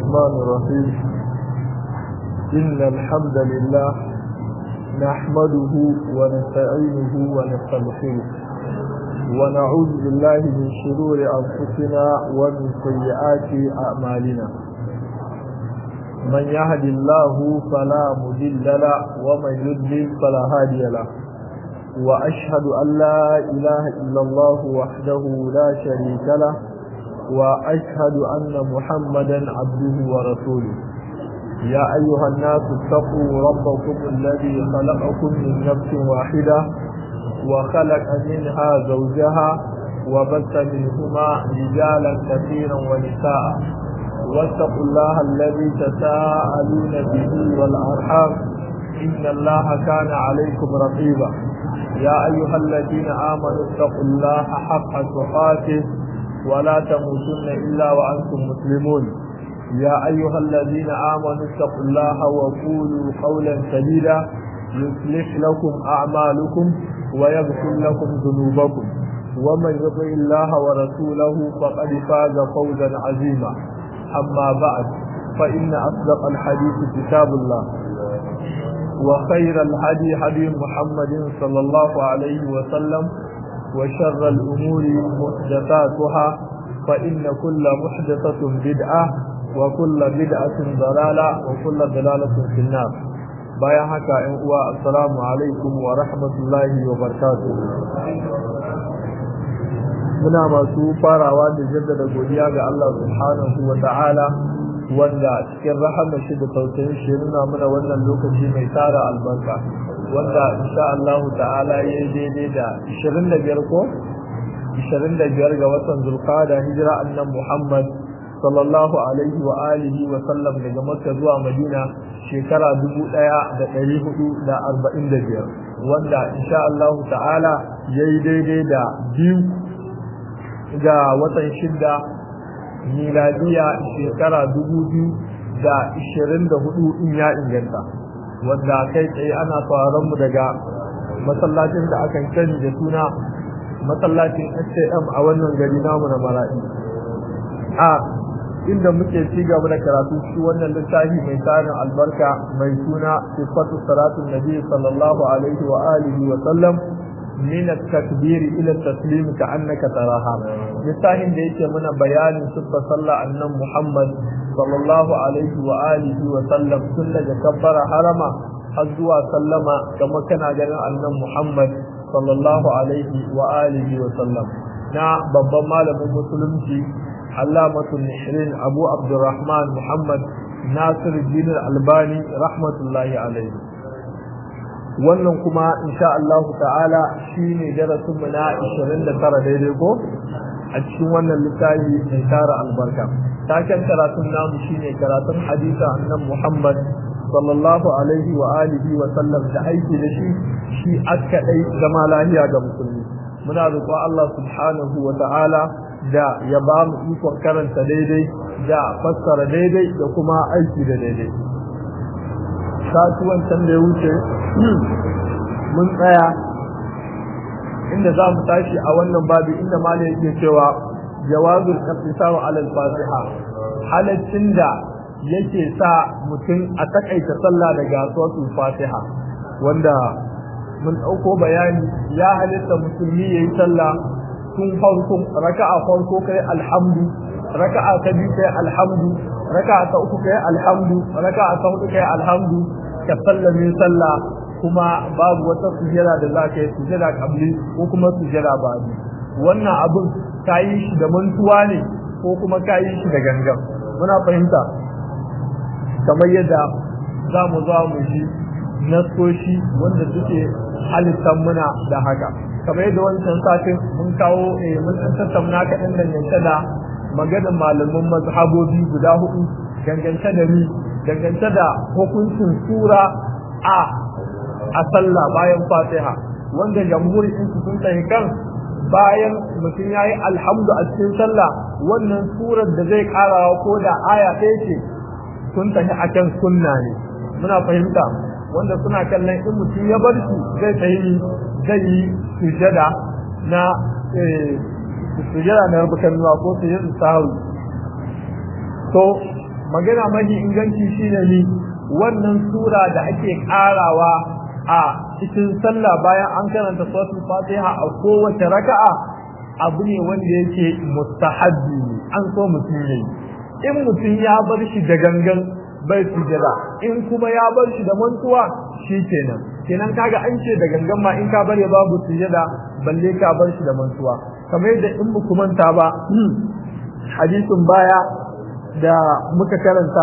الرحمن الرحيم إن الحمد لله نحمده ونستعينه ونستغفره ونعوذ بالله من شرور أنفسنا ومن سيئات أعمالنا من يهد الله فلا مضل له ومن يضلل فلا هادي له وأشهد أن لا إله إلا الله وحده لا شريك له وأشهد أن محمدا عبده ورسوله يا أيها الناس اتقوا ربكم الذي خلقكم من نفس واحدة وخلق منها زوجها وبث منهما رجالا كثيرا ونساء واتقوا الله الذي تساءلون به والأرحام إن الله كان عليكم رقيبا يا أيها الذين آمنوا اتقوا الله حق تقاته ولا تموتن إلا وأنتم مسلمون يا أيها الذين آمنوا اتقوا الله وقولوا قولا سديدا يصلح لكم أعمالكم ويغفر لكم ذنوبكم ومن يطع الله ورسوله فقد فاز فوزا عظيما أما بعد فإن أصدق الحديث كتاب الله وخير الهدي هدي محمد صلى الله عليه وسلم وشر الأمور محدثاتها فإن كل محدثة بدعة وكل بدعة ضلالة وكل ضلالة في النار bayan haka ‘yan uwa assalamu alaikum wa rahmatullahi wa barkatu muna masu farawa da jaddada godiya ga Allah subhanahu wa ta'ala wanda cikin rahamar shi da tausayin shi nuna mana wannan lokaci mai tara albarka wanda insha Allah ta'ala ya yi daidai da 25 ko 25 ga watan zulqa'ada hijira annan Muhammad sallallahu alaihi wa alihi wa sallam daga Makka zuwa Madina shekara 1445 wanda insha Allah ta'ala yayi daidai da biyu ga watan shidda miladiya shekara 2024 in ya inganta wanda kai tsaye ana sauraron mu daga masallacin da akan sani da suna masallacin SAM a wannan gari namu na Mara'i a inda muke ci gaba da karatu shi wannan littafi mai tarin albarka mai suna sifatu salatun nabi sallallahu alaihi wa alihi wa sallam min at-takbir ila at-taslim ka'annaka taraha littafin da yake mana bayanin sifar sallah annan Muhammad sallallahu alaihi wa alihi wa sallam tun daga kabbara harama har zuwa sallama kamar kana ganin annan Muhammad sallallahu alaihi wa alihi wa sallam na babban malamin musulunci علامة النحرين أبو عبد الرحمن محمد ناصر الدين الألباني رحمة الله عليه wannan kuma insha Allah ta'ala shine darasin mu na 29 daidai ko a cikin wannan littafi mai tara albarka taken karatun namu shine karatun hadisi annabi Muhammad sallallahu alaihi wa alihi wa sallam da aiki da shi shi aka dai zama lafiya ga musulmi muna roƙo Allah subhanahu wa ta'ala da ya ba mu ikon karanta daidai da fassara daidai da kuma aiki da daidai kasuwan can da ya wuce mun tsaya inda za mu tashi a wannan babu inda mala yake cewa jawazul iqtisaru ala al-fatiha halaccin da yake sa mutum a takaita sallah daga suratul fatiha wanda mun dauko bayani ya halitta musulmi yayi sallah tun farko raka'a farko kai alhamdu raka'a ta biyu kai alhamdu raka'a ta uku kai alhamdu raka'a ta hudu kai alhamdu ka sallame sallah kuma babu wata sujada da za ka yi sujada kabli ko kuma sujada ba'di wannan abun ka yi shi da mantuwa ne ko kuma ka yi shi da gangan muna fahimta kamar yadda za mu za mu ji nasoshi wanda suke halittar muna da haka kamar yadda wancan satin mun kawo mun san tattauna kaɗan dangance da maganin malaman mazhabobi guda hudu dangance da ni dangance da hukuncin sura a a sallah bayan fatiha wanda jamhuri in su sun tsaye kan bayan mutum ya yi alhamdu a cikin sallah wannan surar da zai karawa ko da aya ɗaya ce sun tafi a kan sunna ne muna fahimta wanda suna kallon in mutum ya bar shi zai tsaye zai yi sujada na sujada na rubukan ruwa ko sujada sahawi to magana mafi inganci shine ni wannan sura da ake karawa a cikin sallah bayan an karanta suratul fatiha a kowace raka'a abu ne wanda yake mustahabbi an so mutum yayi in mutum ya bar shi da gangan bai sujada in kuma ya bar shi da mantuwa kenan kenan kaga an ce da gangan ma in ka bare babu sujada balle ka bar shi da mantuwa kamar yadda in ba manta ba hadisin baya da muka karanta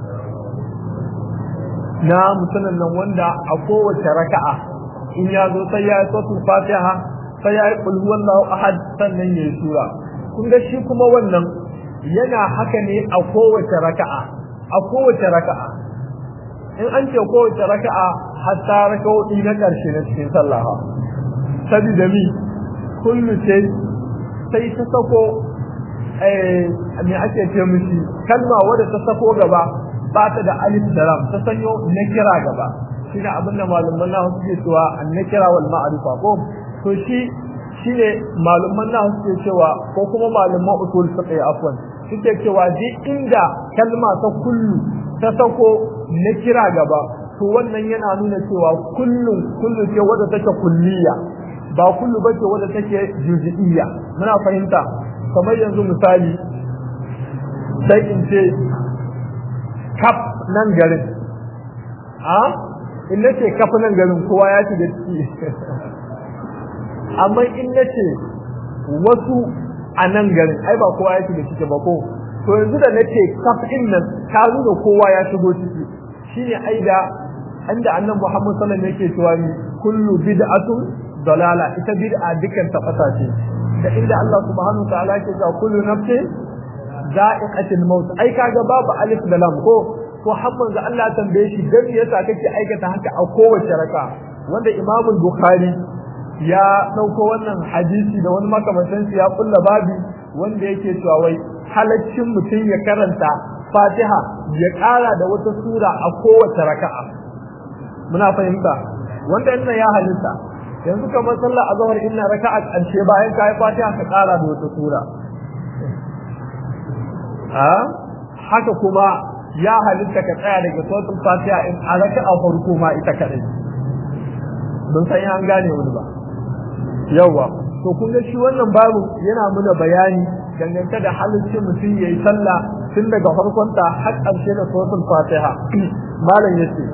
na mutumin nan wanda a kowace raka'a in ya zo sai ya yi suratul fatiha sai ya yi qul huwallahu ahad sannan ya yi sura kun ga shi kuma wannan yana haka ne a kowace raka'a a kowace raka'a in an ce kowace raka'a hatta raka'o'i na ƙarshe na cikin sallah sabida mi kullu ce sai ta sako me ake ce mishi kalma wadda ta sako gaba ba ta da alif da ram ta sanyo na kira gaba shine abin da malaman nahu suke cewa an na kira wal ma'rifa ko to shi shine malaman nahu suke cewa ko kuma malaman usul fiqh afwan suke cewa duk inda kalma ta kullu ta sako na kira gaba to wannan yana nuna cewa kullun kullu ce wadda take kulliya ba kullu bace wadda take juz'iyya muna fahimta kamar yanzu misali sai in ce kaf nan garin a in nace kaf nan garin kowa ya shiga ciki amma in nace wasu a nan garin ai ba kowa ya shiga ciki ba ko to yanzu da nace kaf din nan ta nuna kowa ya shigo ciki shine ai da inda annabi Muhammad sallallahu alaihi wasallam yake cewa ni kullu bid'atun dalala ita bid'a dukkan ta fata ce da inda Allah subhanahu ta'ala ke cewa kullu nafsin za'iqatul maut ai kaga babu alif da lam ko to hamman da Allah tambaye shi dan yasa kake aikata haka a kowace raka wanda Imam Bukhari ya dauko wannan hadisi da wani makamantan ya kulla babi wanda yake cewa wai halaccin mutum ya karanta Fatiha ya kara da wata sura a kowace raka'a muna fahimta wanda ina ya halitta yanzu kamar sallar azhar inna raka'a karshe bayan kai fatiha ka kara da wata sura a haka kuma ya halitta ka tsaya daga suratul fatiha in a raka'a farko ma ita kadai don san an gane wani ba yawa to kun ga shi wannan babu yana muna bayani dangance da halittar mutum yayi sallah tun daga farkon ta har karshe da suratul fatiha malam yace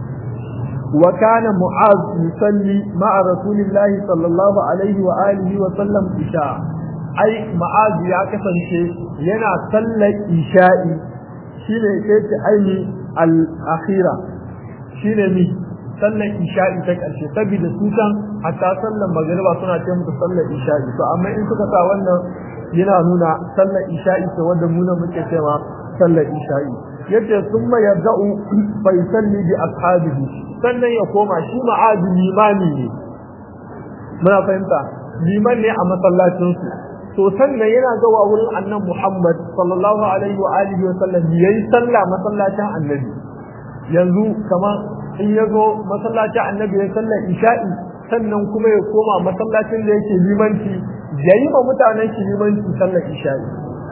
وكان معاذ يصلي مع رسول الله صلى الله عليه وآله وسلم إشاء أي معاذ يا كسنشي ينا صلى إشاء شيني كيت أي الأخيرة شيني مي صلى إشاء تكالشي تبي دسوسا حتى صلى مغربا سنة تيم تصلى إشاء فأما إن سكتا وانا yana nuna sallar isha'i ta wanda muna muke cewa sallar isha'i yace summa yabda'u fa yusalli bi ashabihi sannan ya koma shi ma'azi limani ne muna fahimta liman ne a masallacin su to sannan yana zuwa wurin annan Muhammad sallallahu alaihi wa alihi wa sallam yayi sallah masallacin annabi yanzu kamar in ya zo masallacin annabi ya sallar isha'i sannan kuma ya koma masallacin da yake limanci yayi ma mutanen shi limanci sallar isha'i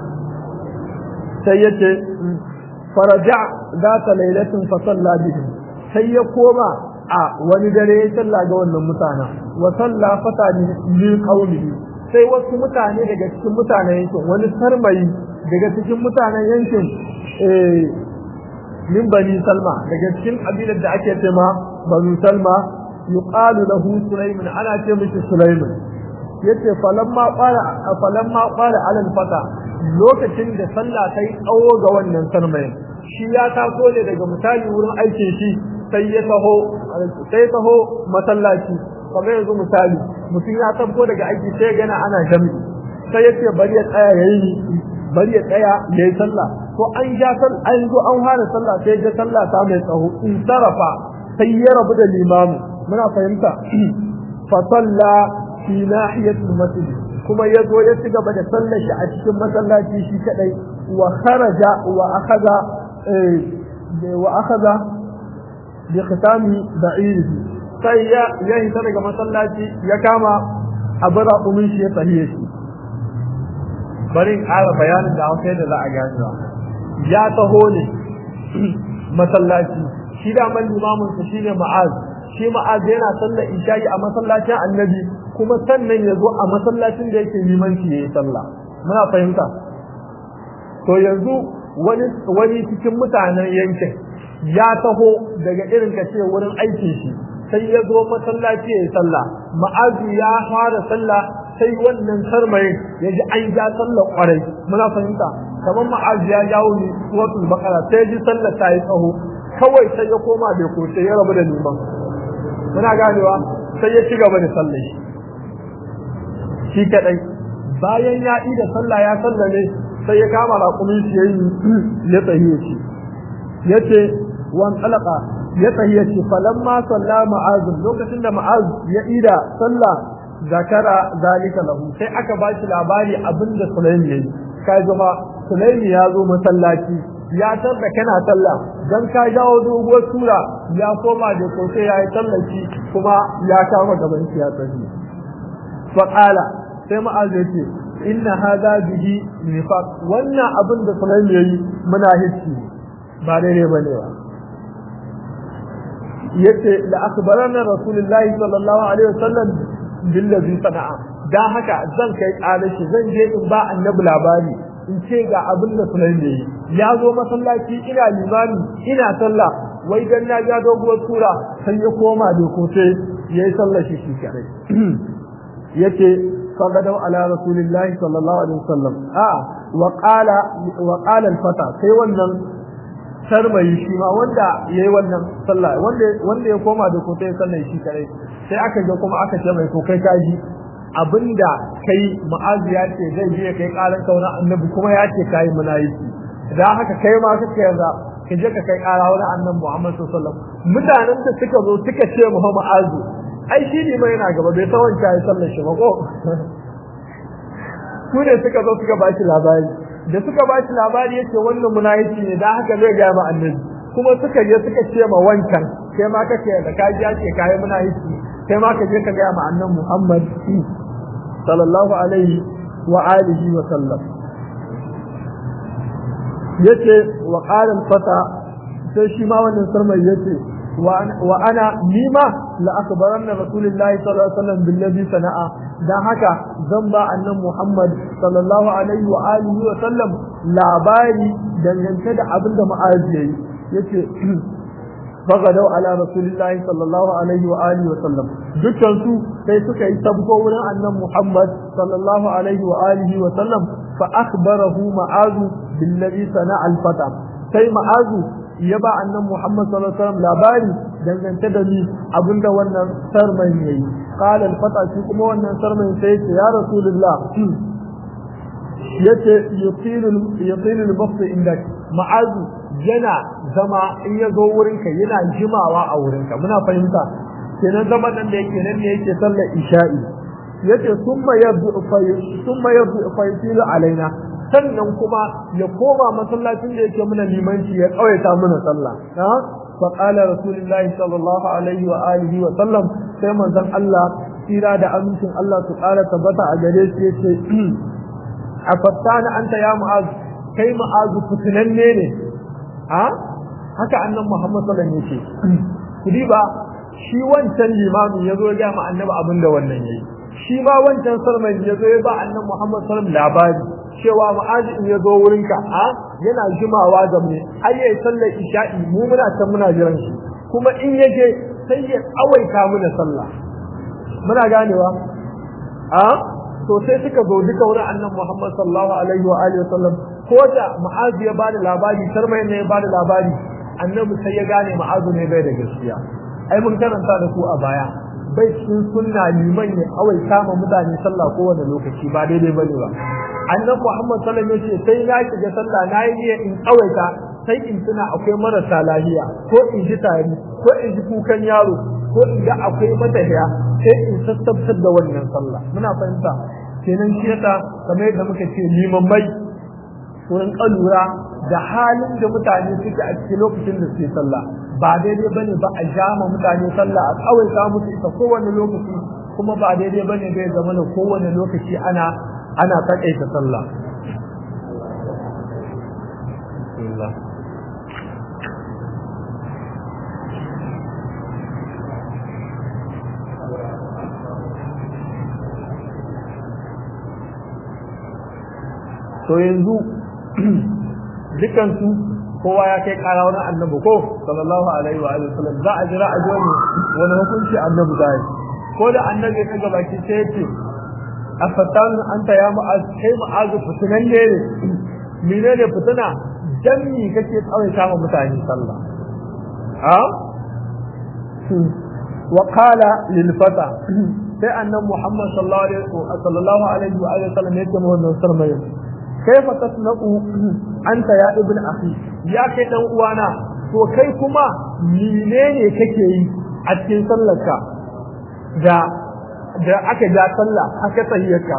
sai yace faraja zata lailatin fa salla bihim sai ya koma a wani dare ya salla ga wannan mutana wa salla fata li qaumihi sai wasu mutane daga cikin mutanen yankin wani sarmayi daga cikin mutanen yankin eh min bani salma daga cikin kabilar da ake cewa banu salma yuqalu lahu sulaiman ana ce mishi sulaiman yace falamma qala falamma qala ala al-fata lokacin da sallah ta yi tsawo ga wannan sarmayin shi ya taso ne daga misali wurin aikin shi sai ya taho sai taho masallaci kamar yanzu misali mutum ya tabbo daga aiki sai gana ana jami'i sai ya ce bari ya tsaya yayi bari ya tsaya yayi sallah to an ja sal an zo an fara sallah sai ga sallah ta mai tsaho in sarafa sai ya rabu da limamu muna fahimta fa salla fi nahiyatil masjid kuma ya zo ya ci gaba da sallar shi a cikin masallaci shi kadai wa kharaja wa akhadha wa akhadha bi khitami ba'irihi sai ya ya hita daga masallaci ya kama abara umin shi ya tsahiye shi bari in ƙara bayanin da hausa da za a gane ya taho ne masallaci shi da man limamin sa shine ma'az shi ma'az yana sallar isha'i a masallacin annabi kuma sannan ya zo a masallacin da yake limanci yayi sallah muna fahimta to yanzu wani wani cikin mutanen yankin ya taho daga irin ka ce wurin aikin shi sai ya zo masallaci yayi sallah ma'azu ya fara sallah sai wannan sarmayin ya ji an ja sallar kwarai muna fahimta kamar ma'azu ya jawo ni suratul baqara sai ji sallar ta yi tsaho kawai sai ya koma bai ko sai ya rabu da liman muna ganewa sai ya ci gaba da sallar shi shi kadai bayan ya yi da sallah ya sallame sai ya kama raƙumin shi yayi ya tsahiye shi yace wan alaka ya tsahiye shi falamma salla ma'az lokacin da ma'az ya ida sallah zakara zalika lahu sai aka ba shi labari abinda Sulaimi yayi kai zama Sulaimi ya zo masallaci ya tarda kana sallah dan ka jawo doguwar sura ya koma da ko sai yayi sallaci kuma ya kama gaban shi ya tsahi fa qala sai ma'az ya ce inna hadha bihi nifaq wannan abin da Sulaimi yayi muna hissi ba daidai bane ba yace la akhbarana rasulullahi sallallahu alaihi wasallam billazi sana'a dan haka zan kai kalashi zan je in ba annabi labari in ce ga abin da Sulaiman yayi ya zo masallaci ina limami ina sallah wai dan na ga doguwar sura sai ya koma da ko sai yayi sallar shi shi kare yace faqadu ala rasulillahi sallallahu alaihi wasallam a wa qala wa qala al-fata sai wannan sarmayi shi ma wanda yayi wannan sallah wanda wanda ya koma da ko sai sallar shi kare sai aka ga kuma aka ce mai to kai kaji abinda kai ma'azi ya ce zai je kai karan kauna annabi kuma ya ce kai munafiki da haka kai ma kake yarda ka je ka kai kara wani annabi Muhammad sallallahu alaihi wasallam mutanen da suka zo suka ce Muhammad ma'azi ai shi ne mai yana gaba bai san wancan ya sallar shi ba ko su ne suka zo suka bashi labari da suka bashi labari yace wannan munafiki ne da haka zai ga ma annabi kuma suka je suka ce ma wancan kai ma kake da kaji ya ce kai munafiki kai ma ka je ka ga ma annabi Muhammad sallallahu alaihi wa alihi wa sallam yace wa qala al-fata sai shi ma wannan sarmai yace wa ana nima la akbaranna rasulullahi sallallahu alaihi wasallam billazi sana'a dan haka zan ba annan Muhammad sallallahu alaihi wa alihi wa sallam labari dangance da abin da ma'az yayi yace fagadau ala rasulillahi sallallahu alaihi wa alihi wa sallam dukkan su sai suka yi sabko wurin annan Muhammad sallallahu alaihi wa alihi wa sallam fa akhbarahu ma'azu billazi sana'a al-fata sai ma'azu ya ba annan Muhammad sallallahu alaihi wasallam labari dangance da ni abinda wannan sarman yayi qala al-fata shi kuma wannan sarman sai ce ya rasulullah yace yuqilu yuqilu al-bast indak ma'azu yana zama in ya zo wurinka yana jimawa a wurinka muna fahimta kenan zaman nan da yake nan ne yake sallar isha'i yace summa yabdu fa summa yabdu fa yusilu alaina sannan kuma ya koma masallacin da yake muna limanci ya kawaita muna sallah ha fa qala rasulullahi sallallahu alaihi wa alihi wa sallam sai manzon Allah tsira da amincin Allah su ƙara tabbata a gare shi yace afattana anta ya mu'az kai mu'az fitinanne ne ha haka annan Muhammad sallallahu alaihi wasallam yake kudi ba shi wancan limamin yazo ya ga annabi abinda wannan yayi shi ma wancan sarman yazo ya ba annan Muhammad sallallahu alaihi wasallam labari cewa ma'azi in ya zo wurinka a yana jimawa da mu har yayi sallar isha'i mu muna can muna jiran shi kuma in ya je sai ya tsawaita mana sallah muna ganewa a to sai suka zo duka wurin annabi Muhammad sallallahu alaihi wa alihi wasallam ko da ma'azi ya bada labari sarmai ne ya bada labari annabi sai ya gane ma'azu ne bai da gaskiya ai mun karanta da ku a baya bai cikin sunna liman ne kawai kama mutane sallah kowane lokaci ba daidai bane ba annabi Muhammad sallallahu alaihi wasallam sai na shiga sallah na yi niyyar in tsawaita sai in tuna akwai marasa lafiya ko in ji tari ko in ji kukan yaro ko in ga akwai matahiya sai in sassabtar da wannan sallah muna fahimta kenan shi yasa kamar yadda muka ce liman mai wurin kalura da halin da mutane suke a cikin lokacin da suke sallah ba daidai bane ba a jama mutane sallah a tsawaita musu ita kowane lokaci kuma ba daidai bane bai zama da kowane lokaci ana ana takaita sallah rasulullah to yanzu dukansu kowa ya kai kara wani annabi ko sallallahu alaihi wa alihi wasallam za a jira a ji wani wani hukunci annabi da yi ko da annabi ta gaba ki sai yace afatan anta ya mu'az kai mu'az fitinan ne mene ne fitina dan mi kake tsawai kama mutane sallah ha wa qala lil fata sai annabi muhammad sallallahu alaihi wa sallallahu alaihi wa alihi wasallam yace mu wannan sarmai kaifa tasnaqu anta ya ibn akhi ya kai dan uwana to kai kuma menene kake yi a cikin sallarka da da aka ja sallah aka tsayyaka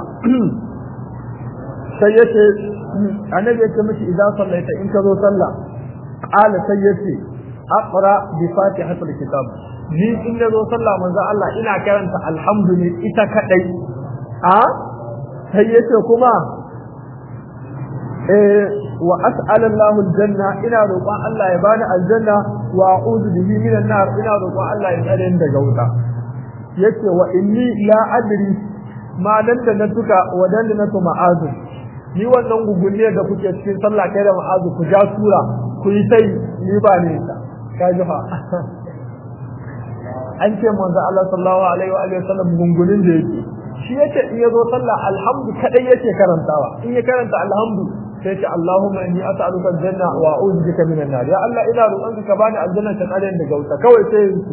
sai yace annabi yace miki idan sallaita in ka zo sallah qala sai yace aqra bi fatihatul kitab ni in na zo sallah manzo Allah ina karanta alhamdulillah ita kadai a sai yace kuma wa as'ala Allah aljanna ina roƙon Allah ya bani aljanna wa a'udhu bihi minan nar ina roƙon Allah ya tsare ni daga wuta yace wa inni la adri ma dan da na tuka wa dan da na to ma'azu ni wannan gugunne da kuke cikin sallah kai da ma'azu ku ja sura ku yi sai ni ba ne ta kaji fa an ce manzo Allah sallallahu alaihi wa alihi wasallam gungunin da yake shi yace in yazo sallah alhamdu kadai yake karantawa in ya karanta alhamdu sai ce Allahumma inni as'aluka aljanna wa a'udhu bika minan nar ya Allah ina roƙonka ka bani aljanna ta kare daga wuta kawai sai su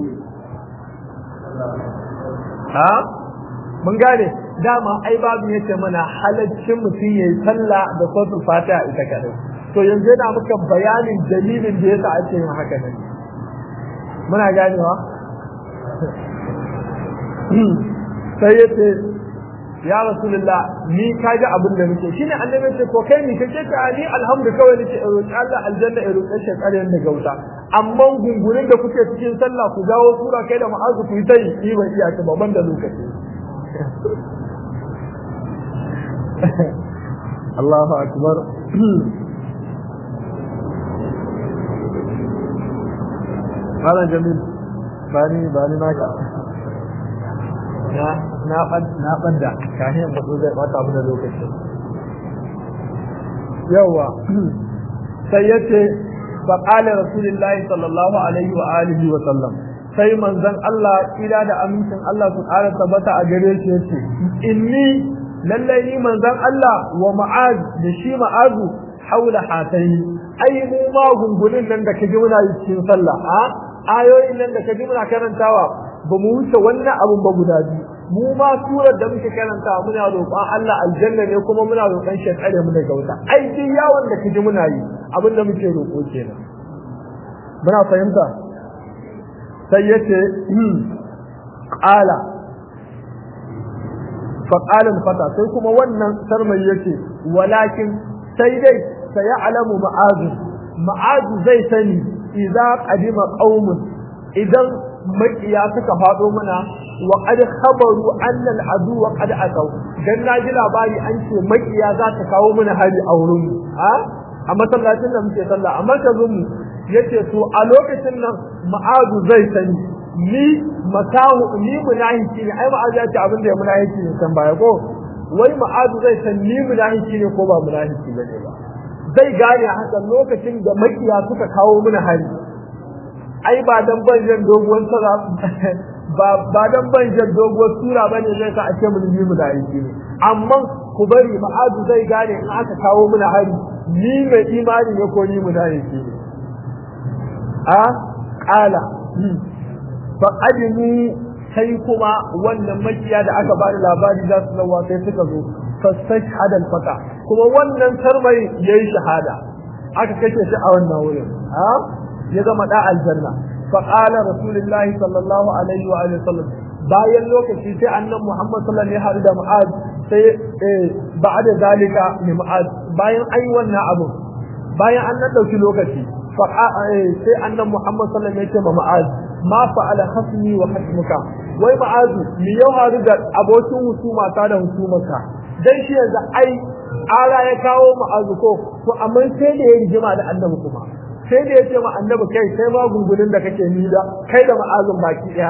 ha mun gane dama ai babu yace mana halaccin mutum yayi sallah da suratul fatiha ita kadai to yanzu yana muka bayanin dalilin da yasa ake yin haka ne muna ganewa sai yace ya rasulullah ni ka ji abin da nake shine annabi ce ko kai ni kace ta ni alhamdu kawai nake roƙi Allah aljanna ya roƙe shi ƙaryan da gauta amma gungunin da kuke cikin sallah ku jawo sura kai da ma'azu ku yi tai ni ban iya ta ban da lokaci Allahu akbar Malam Jamil bani bani naka na na na banda kafin ba zai bata mu da lokaci yawa sai yace fa qala rasulullahi sallallahu alaihi wa alihi wa sallam sai manzon Allah kira da amincin Allah su ƙara tabbata a gare shi yace inni lallai ni manzon Allah wa ma'az da shi ma'azu haula hataini ai mu ma gungunin nan da kaji muna yi cikin sallah a ayoyin nan da kaji muna karantawa ba mu wuce wannan abun ba guda biyu mu ma surar da muke karanta muna roƙon Allah aljanna ne kuma muna roƙon shi tsare mu daga wuta ai duk yawon da kiji muna yi abin da muke roƙo kenan muna fahimta sai yace qala fa qala fata sai kuma wannan sarmai yace walakin sai dai sai alamu ma'azu ma'azu zai sani idza qadima qaumun idan makiya suka faɗo mana wa qad khabaru anna al-adu wa qad ataw dan naji labari an ce makiya za ta kawo mana hari a wurin mu a a masallacin da muke sallah a markazin mu yace to a lokacin nan ma'azu zai sani ni makahu ni munahiki ne ai ma'azu ya ce abin da ya munahiki ne san baya ko wai ma'azu zai san ni munahiki ne ko ba munahiki bane ba zai gane haka lokacin da makiya suka kawo mana hari ai ba dan banjan doguwar sura ba ba dan banjan doguwar sura bane zai sa a ce mun yi mu da aiki ne amma ku bari ma'adu zai gane in aka kawo mana hari ni mai imani ne ko ni mu da aiki ne a qala fa adimu sai kuma wannan makiya da aka bada labari za su zawa sai suka zo fastashhad al-fata kuma wannan sarmai yayi shahada aka kace shi a wannan wurin ha ya zama da aljanna fa qala rasulullahi sallallahu alaihi wa alihi wasallam bayan lokaci sai annabi Muhammad sallallahu alaihi wa sallam da Mu'az sai eh ba'da zalika ne Mu'az bayan ai wannan abu bayan an nan dauki lokaci fa sai annabi Muhammad sallallahu alaihi wa sallam ya ce ma Mu'az ma fa'ala khasmi wa hasmuka wai Mu'az mi yau haru da abokin husuma ta da husumarka dan shi yanzu ai ara ya kawo ma'azu ko to amma sai da ya rigima da annabi kuma sai da ya ce ma annabi kai sai ma gungunin da kake ni da kai da ma'azin baki daya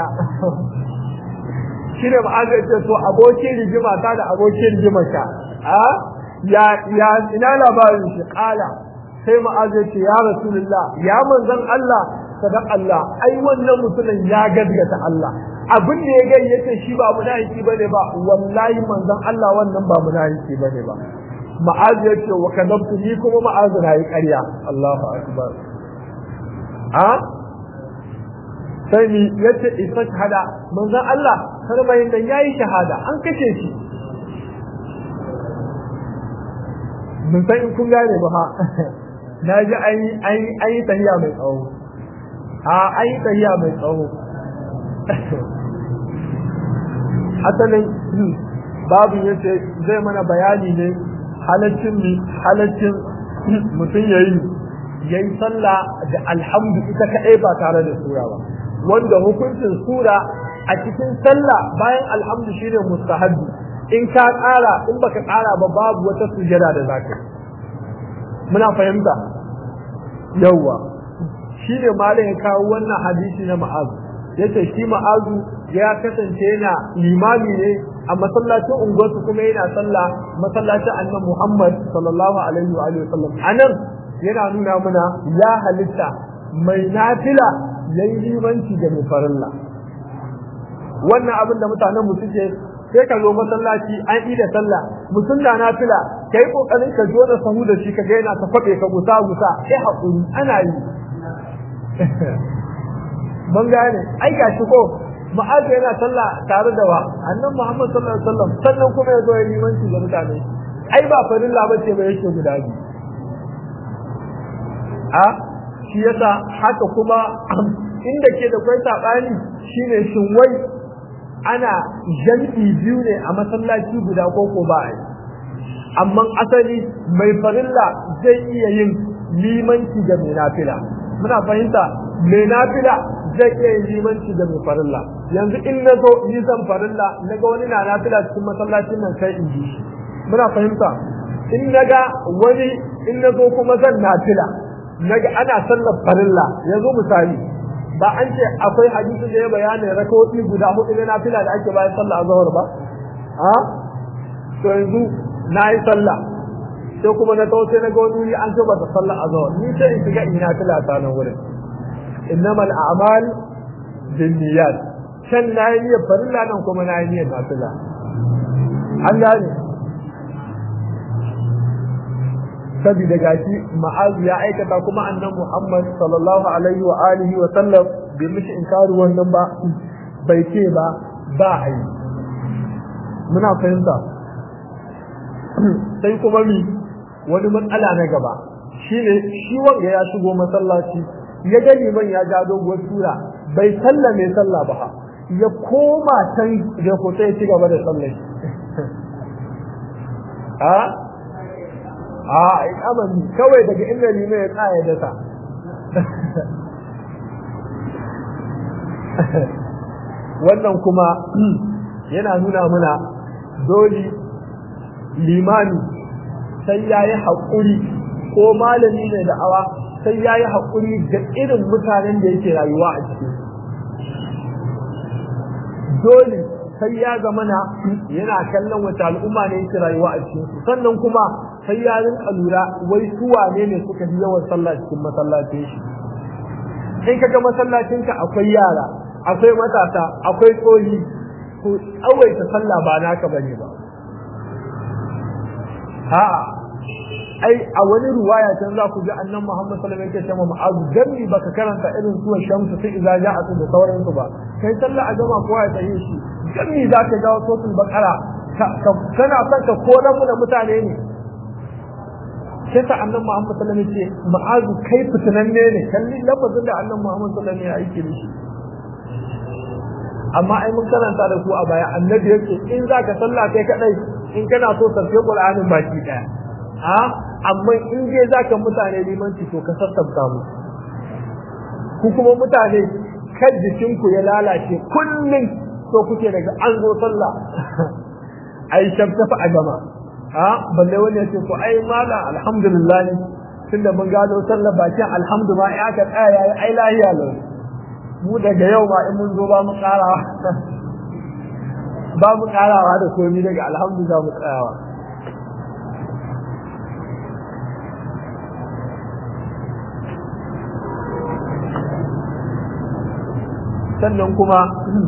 shine ma'azu ya ce to abokin rigima ta da abokin rigima ka a ya ya ina labarin shi kala sai ma'azu ya ce ya rasulullah ya manzon Allah sadaq Allah ai wannan mutumin ya gaskata Allah abin da ya gani yace shi ba munafiki bane ba wallahi manzon Allah wannan ba munafiki bane ba ma'az yace wa kadabtu ni kuma ma'az na yi ƙarya Allahu akbar a sai ni yace isa hada manzon Allah sarmayin dan yayi shahada an kace shi mun san in kun gane ba ha na ji an yi an yi tahiya mai tsawo a an yi tahiya mai tsawo asalin babu yace zai mana bayani ne halaccin mi halaccin mutum yayi yayi sallah da alhamdu ita kadai ba tare da sura ba wanda hukuncin sura a cikin sallah bayan alhamdu shine mustahabbi in ka ƙara in baka ƙara ba babu wata sujada da zaka muna fahimta yawwa shine malam ya kawo wannan hadisi na ma'azu yace shi ma'azu ya kasance yana limami ne a masallacin unguwarsu kuma yana sallah masallacin annabi Muhammad sallallahu alaihi wa alihi wasallam anan yana nuna mana ya halitta mai nafila yayi limanci da mai farilla wannan abin da mutanen mu suke sai ka zo masallaci an yi da sallah mutum da nafila kai kokarin ka zo da sahu da shi ka ga yana ta kwabe ka gusa gusa sai hakuri ana yi mun gane ai gashi ko ma'azu yana sallah tare da wa annan Muhammad sallallahu alaihi wasallam sannan kuma ya zo ya limanci ga mutane ai ba farilla bace ba yake guda biyu a shi yasa haka kuma inda ke da kwai sabani shine shin wai ana jam'i biyu ne a masallaci guda ko ko ba ai amma asali mai farilla zai iya yin limanci ga mai nafila muna fahimta mai nafila zai iya yin limanci da mai farilla yanzu in na zo yi zan farilla na ga wani na nafila cikin masallacin nan sai in ji shi muna fahimta in na ga wani in na zo kuma zan nafila na ga ana sallar farilla yanzu misali ba an ce akwai hadisi da ya bayanin rakawoyi guda hudu na nafila da ake bayan sallah azhar ba a to yanzu na yi sallah sai kuma na tawo sai na ga wani an ce ba ta sallah azhar ni sai in shiga in nafila ta nan wurin إنما الأعمال بالنيات كان نايمية فرلا نكم نايمية نافلة Allah ne saboda gashi ma'azu ya aikata kuma annan Muhammad sallallahu alaihi wa alihi wa sallam bai mishi inkari wannan ba bai ce ba ba a yi muna fahimta sai kuma mi wani matsala na gaba shine shi wanda ya shigo masallaci ya ga liman ya ja doguwar sura bai salla mai sallah ba ya koma can da hoto ya ci gaba da sallah a a amani kawai daga inda liman ya tsaya da ta wannan kuma yana nuna mana dole limani sai ya yi haƙuri ko malami ne da awa sai ya yi haƙuri da irin mutanen da yake rayuwa a ciki dole sai ya zama na yana kallon wata al'umma ne yake rayuwa a cikin su sannan kuma sai ya rinka lura wai su wane ne suka fi yawan sallah cikin masallacin shi in kaga masallacinka akwai yara akwai matasa akwai tsohi to tsawaita sallah ba naka bane ba a'a ai a wani ruwaya can za ku ji annan Muhammad sallallahu alaihi wasallam yake cewa ma'azu gami baka karanta irin suwan shamsu sai idza ja'at da sauransu ba kai sallah a gama kowa ya tsaye shi gami za ka ga sosul bakara kana son ka koran mu da mutane ne sai ta annan Muhammad sallallahu alaihi wasallam ce ma'azu kai fitinanne ne kalli lafazin da annan Muhammad sallallahu alaihi wasallam ya aike da shi amma ai mun karanta da ku a baya annabi yake in za ka sallah kai kadai in kana so ka sai Qur'anin baki daya a amma in je zaka mutane limanci to ka sassabta mu ku kuma mutane kan jikinku ya lalace kullum so kuke daga an zo sallah ai shabtafa a gama a balle wani ya ce ko ai mala alhamdulillah tunda mun gado sallar bakin alhamdu ma ya ka tsaya yayi ai lahiya lau mu daga yau ma in mun zo ba mu karawa ba mu karawa da komai daga alhamdu za mu tsayawa sannan kuma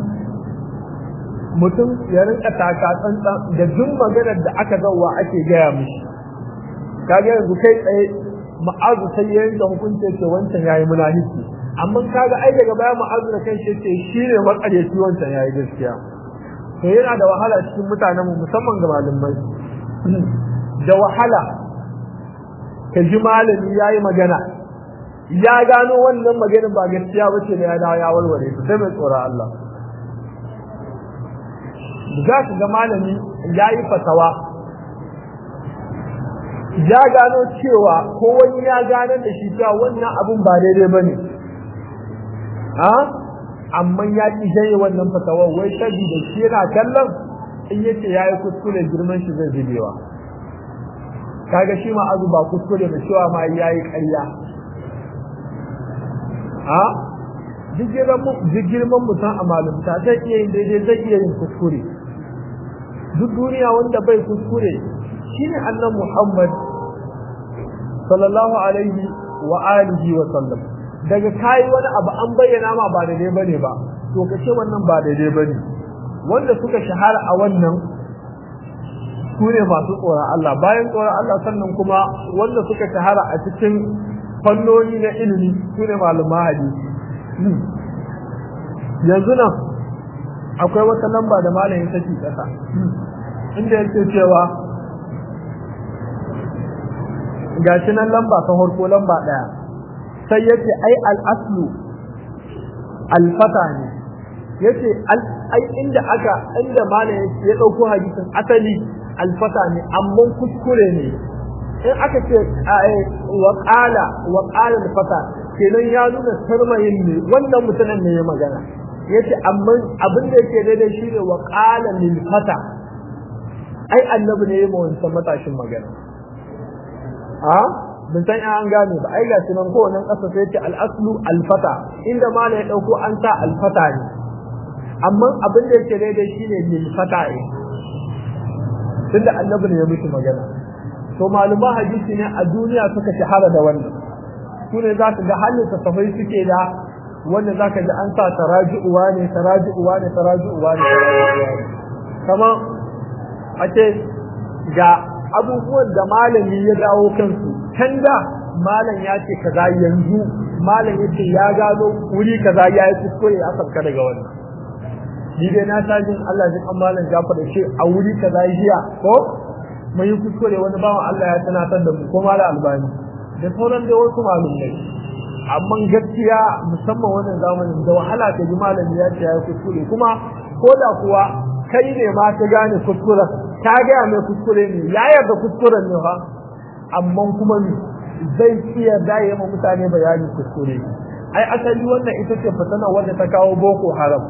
mutum ya rinka taka tsantsan da duk maganar da aka zauwa ake gaya mishi kaga yanzu kai tsaye ma'azu sai ya yanke hukunci ce wancan yayi munafiki amma kaga ai daga baya ma'azu da kai ce shi ne makaryaci wancan yayi gaskiya to yana da wahala cikin mutanen mu musamman ga malamai da wahala ka ji malami yayi magana ya gano wannan maganin ba gaskiya ba ce da ya dawo ya warware su sai mai tsoron Allah za ka ga malami ya yi fatawa ya gano cewa ko wani ya gano da shi cewa wannan abun ba daidai ba ne amma ya ƙi jaye wannan fatawa wai shabi da shi yana kallon in yace ya yi kuskure girman shi zai zubewa kaga shi ma azu ba kuskure ba cewa ma ya yi ƙarya a duk girman mutum a malumta zai iya yin daidai zai iya yin kuskure duk duniya wanda bai kuskure shine annan Muhammad sallallahu alaihi wa alihi wa sallam daga kai wani abu an bayyana ma ba daidai bane ba to kace wannan ba daidai bane wanda suka shahara a wannan su ne masu tsoron Allah bayan tsoron Allah sannan kuma wanda suka shahara a cikin fannoni na ilimi su ne malama hadisi yanzu nan akwai wata lamba da malamin take kasa inda yake cewa gashi nan lamba ta farko lamba daya sai yace ai al-aslu al-fata ne yace ai inda aka inda malamin ya dauko hadisin asali al-fata ne amma kuskure ne in aka ce wa qala wa qala al-fata kenan ya nuna sarmayin ne wannan mutanen ne ya magana yace amma abin da yake daidai shine wa qala lil fata ai annabi ne yayin wancan matashin magana a bin san an gane ba ai gashi nan ko nan kasa sai yace al aslu al fata inda ma ya dauko an sa al fata ne amma abin da yake daidai shine lil fata ne tunda annabi ne ya mutu magana to maluma hadisi ne a duniya suka shahara da wannan sune za ka ga halin safai suke da wanda za ka ji an sa taraji'uwa ne taraji'uwa ne taraji'uwa ne kama a ce ga abubuwan da malami ya dawo kansu can da malam ya ce kaza yanzu malam ya ce ya gano wuri kaza ya yi kuskure ya sauka daga wannan ni dai na sa jin Allah jin an malam Jafar da ce a wuri kaza jiya ko mun yi kuskure wani bawan Allah ya tunatar da mu ko malam Albani da sauran dai wasu malumai amma gaskiya musamman wannan zamanin da wahala ka ji malami ya ce ya yi kuskure kuma ko da kuwa kai ne ma ka gane kuskuren ka gaya mai kuskure ne ya yarda kuskuren ne fa amma kuma ni zai iya daye ma mutane bayani kuskure ai asali wannan ita ce fatana wanda ta kawo boko haram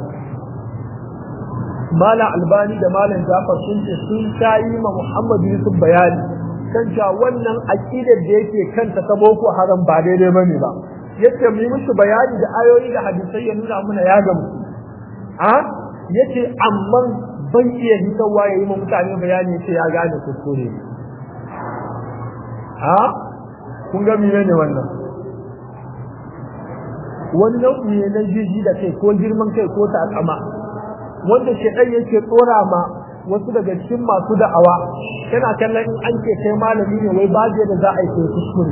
mala albani da malam jafar sun ce sun tayi ma muhammad yusuf bayani kan cewa wannan aqidar da yake kanta ta boko haram ba daidai bane ba yace mu yi musu bayani da ayoyi da hadisai ya nuna muna ya gamu a yace amma ban iya hitawa yayi ma mutane bayani yace ya gane kuskure a kun ga mene ne wannan wani nau'i ne na jiji da kai ko girman kai ko takama wanda shedan yake tsora ma wasu daga cikin masu da'awa yana kallon in an ce kai malami ne wai ba da za a yi kuskure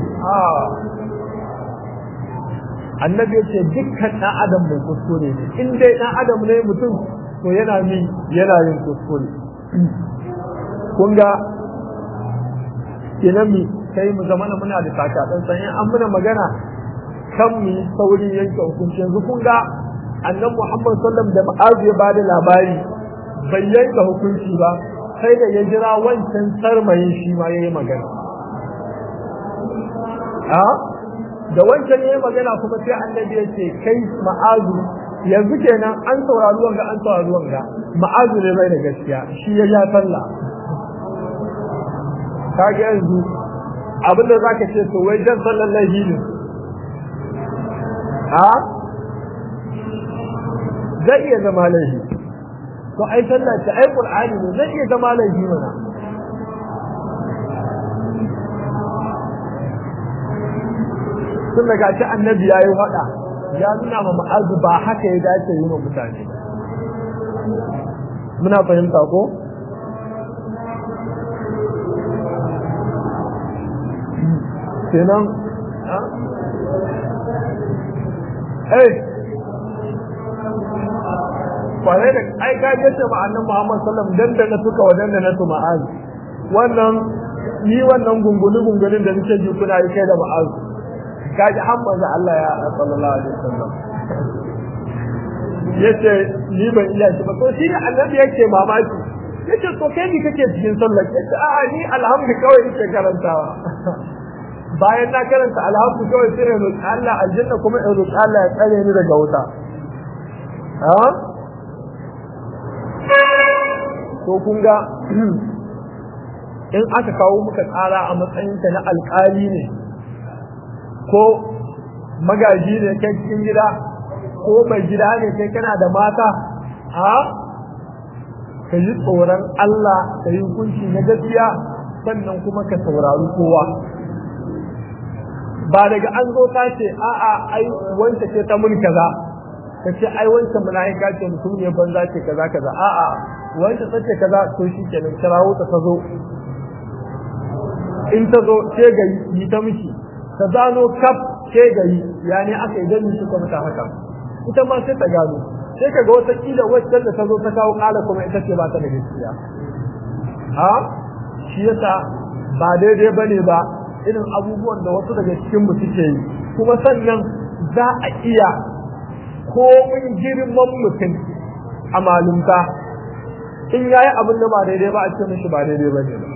annabi ya ce dukkan ɗan adam mai kuskure ne in dai ɗan adam ne mutum to yana min yana yin kuskure kun ga kenan mi sai mu zama muna da taka dan san an muna magana kan mu sauri yanke hukunci yanzu kun ga annabi Muhammad sallallahu da ma'azu ya bada labari bai yanke hukunci ba sai da ya jira wancan sarmayin shi ma yayi magana a da wancan yayi magana kuma sai annabi ya ce kai ma'azu yanzu kenan an saurari wanga an saurari wanga ma'azu ne bai da gaskiya shi ya ja sallah kage yanzu abinda zaka ce to wai dan sallan lahi ne a zai iya zama laifi to ai sallah ce ai qur'ani ne zai iya zama laifi mana tun daga ci annabi ya yi faɗa ya nuna ma ma'azu ba haka ya dace yi ma mutane muna fahimta ko kenan eh kwarai da ai ka yace ma annabi Muhammad sallallahu alaihi wasallam dan da suka wadan da na su ma'az wannan ni wannan gungulu gungulun da nake ji kuna yi kai da ma'az kaji har manzo Allah ya sallallahu alaihi wasallam yace ni ban iya shi ba to shi ne annabi yake mamaki yace to kai ni kake cikin sallah yace a'a ni alhamdu kawai nake karantawa bayan na karanta alhamdu kawai sai in roki Allah aljanna kuma in roki Allah ya tsare ni daga wuta ha to kun ga in aka kawo muka tsara a matsayinka na alƙali ne ko magaji ne kai cikin gida ko mai gida ne kai kana da mata a ka yi tsoron Allah ka yi hukunci na gaskiya sannan kuma ka saurari kowa ba daga an zo ta ce a'a ai wanda ce ta mun kaza ka ce ai wancan mala'ika ce mutum ne banza ce kaza kaza a'a wanda ta ce kaza to shi kenan kirawo ta ta zo in ta zo ce ga yi ta miki ta zano kaf ce gari ya ne aka yi gani suka mata haka ita ma sai ta gano sai ka ga wata kila wacce da ta zo ta kawo kala kuma ita ce ba ta da gaskiya ha shi yasa ba daidai bane ba irin abubuwan da wasu daga cikin mu suke yi kuma sannan za a iya komin girman mutum a malumta in yayi abin da ba daidai ba a ce mishi ba daidai bane ba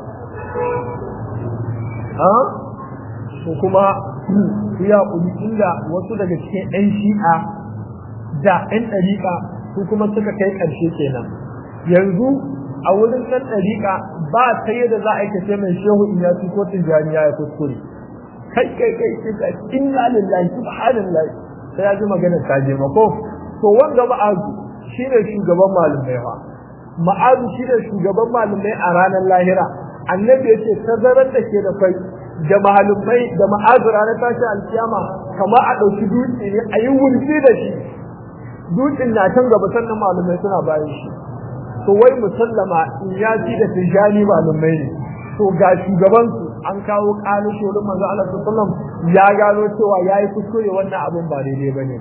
ha ko kuma ya kuli inda wasu daga cikin 'yan shi'a da 'yan ɗariƙa su kuma suka kai ƙarshe kenan yanzu a wurin ɗan ɗariƙa ba ta yadda za a yi kace mai shehu in ya ci ko tijjaniya ya kuskure kai kai kai kai inna lillahi subhanallahi sai ya ji magana ta je mako to wanda ma'azu shine shugaban malumai fa ma'azu shine shugaban malumai a ranar lahira annabi yace tazarar da ke da kai da mahalumai da ma'azura na tashi alkiyama kama a ɗauki dutse ne a yi wulfi da shi dutsen na can gaba sannan malumai suna bayan shi to wai musallama in ya ci da tijani malumai ne to ga shugaban su an kawo ƙalu shorin manzo Allah sallallahu ya gano cewa yayi kuskure wannan abin ba daidai bane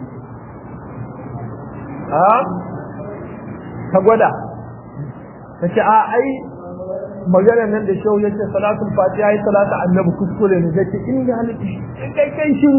a ka gwada kace a ai maganar nan da shehu yace salatul fatiha yi salatu annabi kuskure ne zai in ga halitta kai kai shiru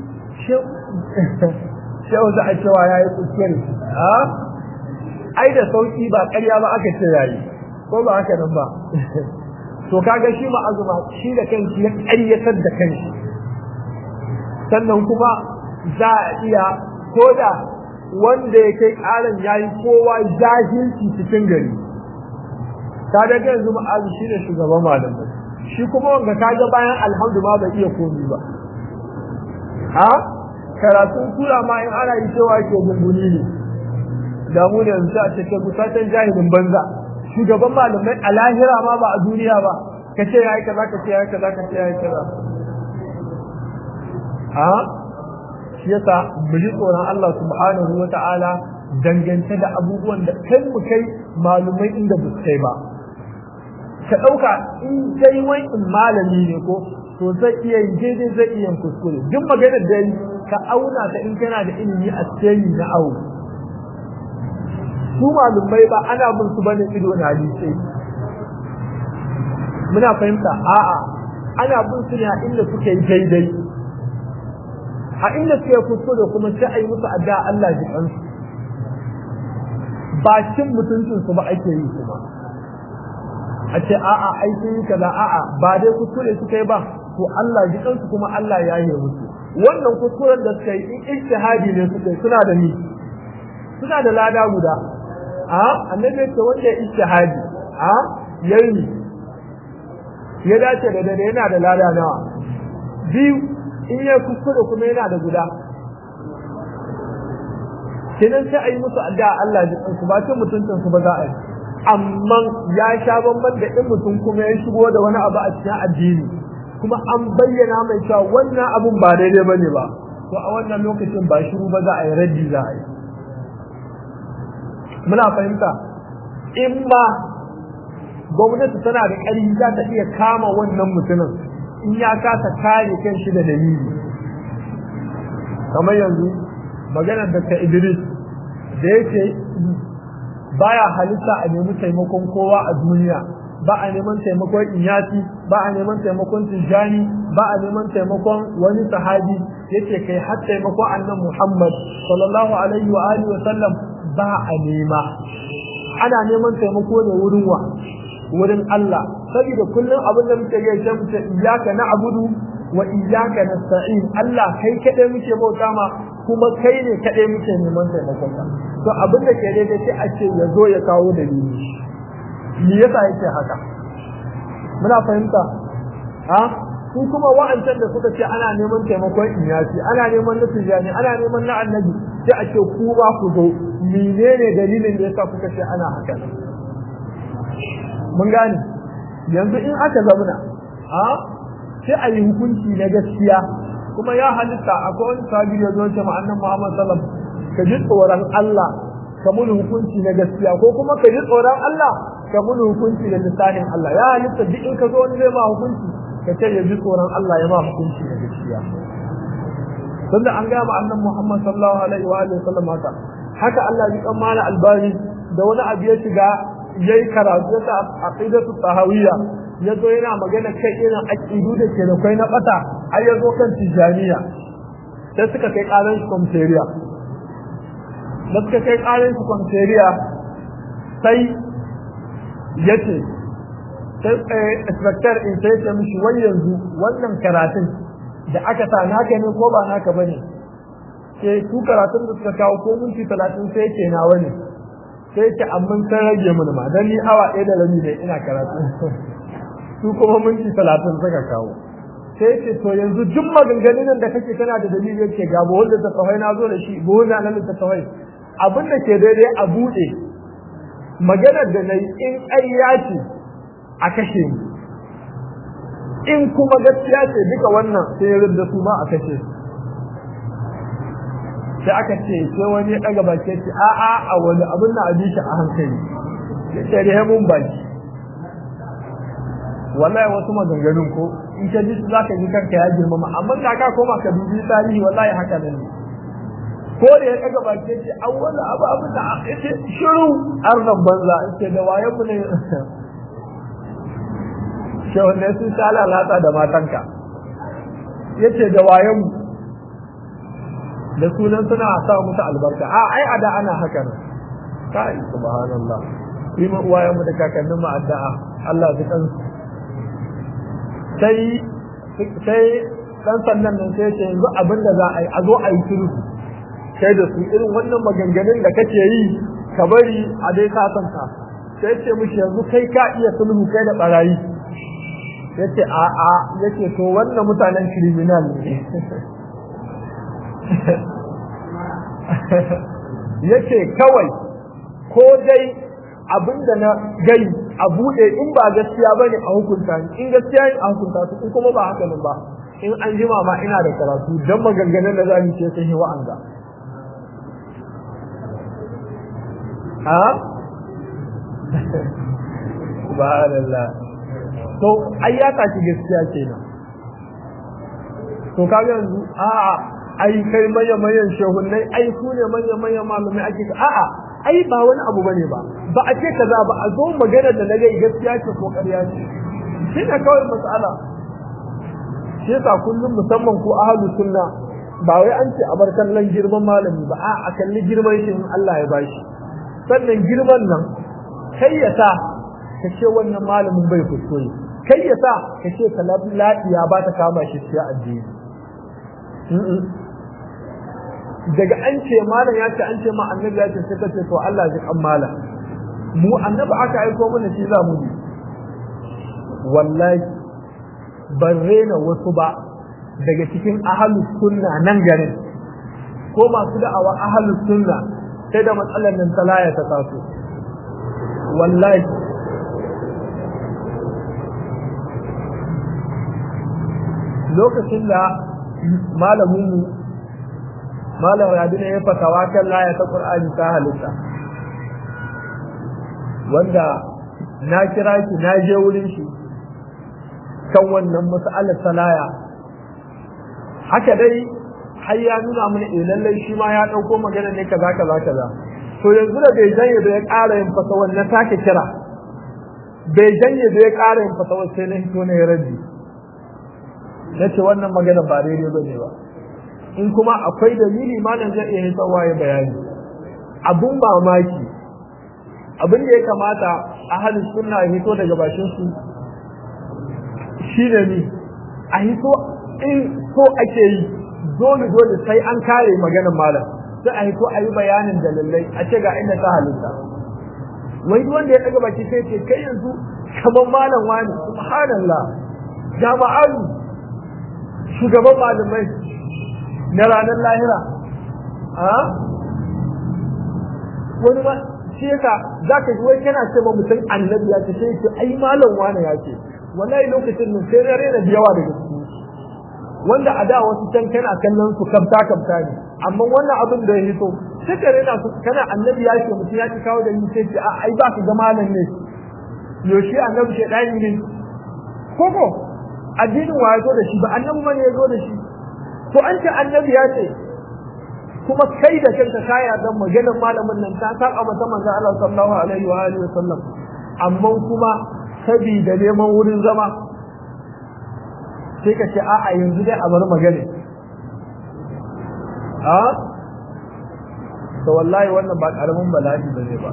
shehu za a cewa yayi kuskure a ai da sauki ba ƙarya ba aka ce yayi ko ba haka nan ba to kaga shi ma azuma shi da kanshi ya ƙaryatar da kanshi sannan kuma za a iya koda wanda ya kai ƙaran yayi kowa jahilci cikin gari ka ga yanzu ma'azu shi ne shugaban malamai shi kuma wanda ka ga bayan alhamdu ma bai iya komi ba ha karatun sura ma in ana yi cewa ke gunguni ne da mu ne yanzu a cikin kusatan jahilin banza shugaban malamai a lahira ma ba a duniya ba ka ce ya yi kaza ka ce ya yi kaza ka ce ya yi kaza ha shi yasa mu ji tsoron Allah subhanahu wa ta'ala dangance da abubuwan da kai mu kai malumai inda ba su kai ba ka ɗauka in dai wai in malami ne ko to zai iya yin daidai zai iya yin kuskure duk maganar da yi ka auna ta in kana da ilimi a cikin na awo su malumai ba ana bin su bane ido na hadisi muna fahimta a'a ana bin su ne a inda suke yi daidai a inda suke kuskure kuma sai a yi musu addu'a Allah ji kansu ba cin mutuncinsu ba ake yi kuma a ce a'a ai sun yi kaza a'a ba dai kuskure suka yi ba to Allah ji kansu kuma Allah ya yi musu wannan kuskuren da suka yi in ijtihadi ne suka yi suna da ni suna da lada guda a annabi ce wanda ya ijtihadi a yayi ya dace da daidai yana da lada nawa biyu in ya kuskure kuma yana da guda kenan sai a yi musu addu'a Allah ji su ba cin mutuncin su ba za a yi amma ya sha bamban da in mutum kuma ya shigo da wani abu a cikin addini kuma an bayyana mai cewa wannan abun ba daidai bane ba to a wannan lokacin ba shiru ba za a yi raddi za a yi muna fahimta in ma gwamnati tana da ƙarfi za ta iya kama wannan mutumin in ya kasa kare kan shi da dalili kamar yanzu maganar da ta Idris da yake baya halitta a nemi taimakon kowa a duniya ba a neman taimakon iyati ba a neman taimakon tijani ba a neman taimakon wani sahabi yace kai har taimakon annan Muhammad sallallahu alaihi wa alihi wa sallam ba a nema ana neman taimako ne wurin wa wurin Allah saboda kullum abin da muke ga shi muke iyyaka na'budu wa iyyaka nasta'in Allah kai kadai muke bauta ma kuma kai ne kadai muke neman taimakon ka to abin da ke daidai sai a ce ya zo ya kawo dalili me yasa yake haka muna fahimta ha su kuma wa'ancan da suka ce ana neman taimakon inyasi ana neman na tijani ana neman na annabi sai a ce ku ba ku zo menene dalilin da yasa kuka ce ana haka mun gane yanzu in aka zamana ha sai a yi hukunci na gaskiya kuma ya halitta akwai wani sabi ya zo ce ma'annan Muhammad sallam ka ji tsoron Allah ka mun hukunci na gaskiya ko kuma ka ji tsoron Allah ka mun hukunci da lisanin Allah ya halitta duk in ka zo wani zai ma hukunci ka ce ya ji tsoron Allah ya ma hukunci na gaskiya tunda an gaya ma'annan Muhammad sallallahu alaihi wa alihi wasallam haka haka Allah ya kan mana albani da wani abu ya shiga yayi karatu ta aqidatu tahawiyya yazo yana magana kai irin aqidu da ke da kai na bata ai yazo kan tijaniya sai suka kai karan shi komisariya da suka kai karan shi komisariya sai yace sai inspector in sai ya mishi wai yanzu wannan karatun da aka sa naka ne ko ba naka bane sai su karatun da suka kawo ko minti 30 sai yake nawa ne sai ce amma sai rage mun ma dan ni awa ɗaya da rabi ne ina karatu su kuma minti talatin suka kawo sai ce to yanzu duk maganganun da kake kana da dalili yake ga ba wanda ta tawai na zo da shi ba wanda nan ta tawai abin da ke daidai a buɗe maganar da nayi in ƙarya ce a kashe ni in kuma gaskiya ce duka wannan sai ya da su ma a kashe su sai aka ce sai wani ya daga baki ce a a a wani abin da abi shi a hankali ya ce da mun baki wallahi wasu maganganun ko in ka ji za ka ji kanka ya girmama amma da ka koma ka dubi tarihi wallahi haka nan ne ko da ya daga baki ce an wani abu abu da ya ce shiru arnan banza ce da wayan mu ne shehun ne sun sha lalata da matanka ya ce da wayan mu da sunan suna sa musu albarka a ai ada ana haka nan kai subhanallah yi ma uwayen mu da kakannin mu addu'a Allah ya kan sai sai dan sannan nan sai ce yanzu abin da za a yi a zo a yi sulhu kai da su irin wannan maganganun da kake yi ka bari a dai sasanta sai ce mishi yanzu kai ka iya sulhu kai da barayi yace a a yace to wannan mutanen criminal ne yace kawai ko dai abinda na gai a bude in ba gaskiya bane a hukunta ni in gaskiya ne a hukunta su in kuma ba haka nan ba in an jima ma ina da karatu dan maganganun da zamu ce sun yi wa'anga ha subhanallah to ai ya tashi gaskiya kenan to kaga yanzu a'a ai kai manya manyan shehunnai ai su ne manya manyan malamai ake a'a ai ba wani abu bane ba ba a ce kaza ba a zo magana da nage gaskiya ce ko ƙarya ce shi ne kawai mas'ala shi yasa kullum musamman ko ahlu sunna ba wai an ce a bar kallon girman malami ba a a kalli girman shi in Allah ya bashi sannan girman nan kai ya sa ka ce wannan malamin bai kuskure kai ya sa ka ce kalabi lafiya ba ta kama shi cikin addini daga an ce malam ya ce an ce ma annabi ya ce sai ka ce to Allah ji kan malam mu annabi aka aiko mana shi za mu bi wallahi ban rena wasu ba daga cikin ahalus sunna nan garin ko masu da'awa ahalus sunna sai da matsalar nan talaya ta taso wallahi lokacin da malaminmu malam radina ya fatawa kan laya ta qur'ani ta halitta wanda na kira shi na je wurin shi kan wannan mas'alar salaya haka dai har ya nuna mana eh lallai shi ma ya dauko magana ne kaza kaza kaza to yanzu da bai janye da ya ƙara yin fatawa na sake kira bai janye da ya ƙara yin fatawa sai na hito na ya rabi na ce wannan magana ba daidai ba ne ba in kuma akwai dalili malam zai iya hitarwa ya bayani abun mamaki abin da ya kamata a halin sunna ya hito daga bashin su shi ne ni a hito in so ake yi dole dole sai an kare maganar malam sai a hito a yi bayanin dalilai a ce ga inda ta halitta wai duk wanda ya daga baki sai ce kai yanzu kamar malam wani subhanallah jama'alu shugaban malamai na ranar lahira a wani ma shi yasa za ka ji wai kana ce ma mutum annabi ya ce sai ce ai malam wani ya ce wallahi lokacin nan sai na rena da yawa daga cikin wanda a da wasu can kana kallon su kamta kamta ne amma wannan abin da ya hito sai ka rena su kana annabi ya ce mutum ya ci kawo da ni sai ce a ai ba ka ga malam ne yaushe annabi shaidani ne koko addinin wa ya zo da shi ba annabi bane ya zo da shi to an ce annabi ya ce kuma kai da kanka ka yarda maganar malamin nan ta saba mata manzon Allah sallallahu alaihi wa alihi wasallam amma kuma sabida neman wurin zama sai ka ce a'a yanzu dai a bar magana a to wallahi wannan ba karamin bala'i bane ba